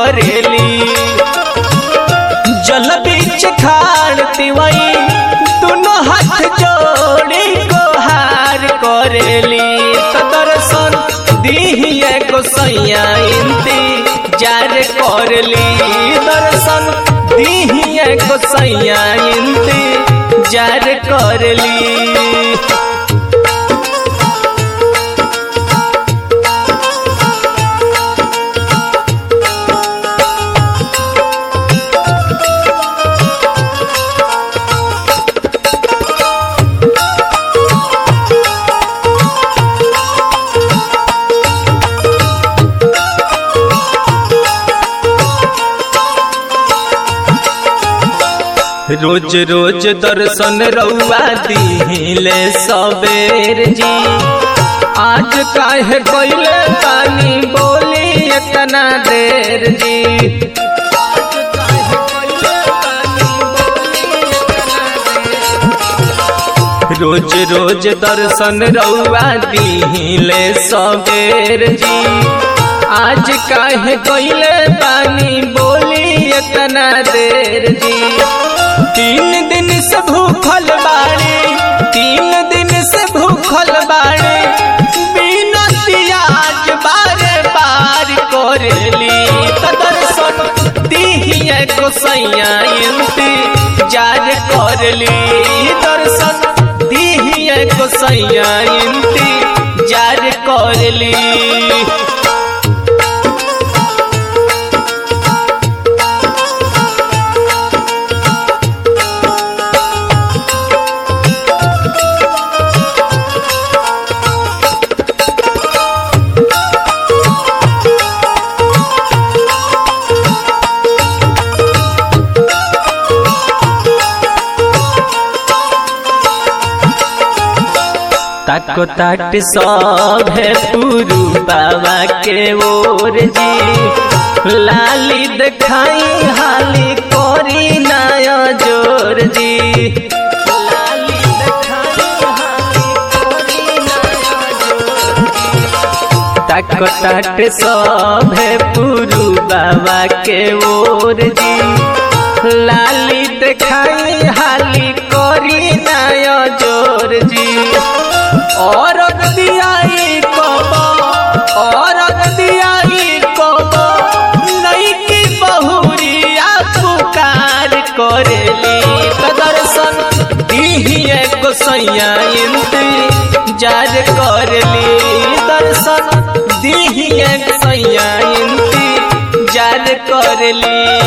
करेली जल बीच खाड़ तिवई दोनों हाथ जोड़ी गोहार करेली त दर्शन दिहिए गोसैया इंतजार करली दर्शन दिहिए गोसैया इंतजार करली रोज रोज दर्शन रउआ दिहिले सबेर जी आज काहे कोइले पानी बोली इतना देर जी आज काहे कोइले पानी बोली इतना देर। रोज रोज दर्शन रउआ दिहिले सबेर जी आज काहे कोइले पानी बोली इतना देर जी तीन दिन से भूखल बाड़े तीन दिन से भूखल बाड़े बिना पियाज बारे बार करेली त दर्शन दिहिए गोसैया इंतजार करली दर्शन दिहिए गोसैया इंतजार करली ताको ताट सब है पुरु बाबा के ओर जी लाली दिखाई हाली कोरी नया जोर जी लाली दिखाई हाली कोरी नया जोर जी। ताको ताट सब है पुरु बाबा के ओर जी लाली दिखाई हाली कोरी नया जोर जी और दियाई कबो और दियाई कबो नई की बहुरिया पुकार करेली त दर्शन दिहिए गोसैया इंतजार करली दर्शन दिहिए गोसैया इंतजार करली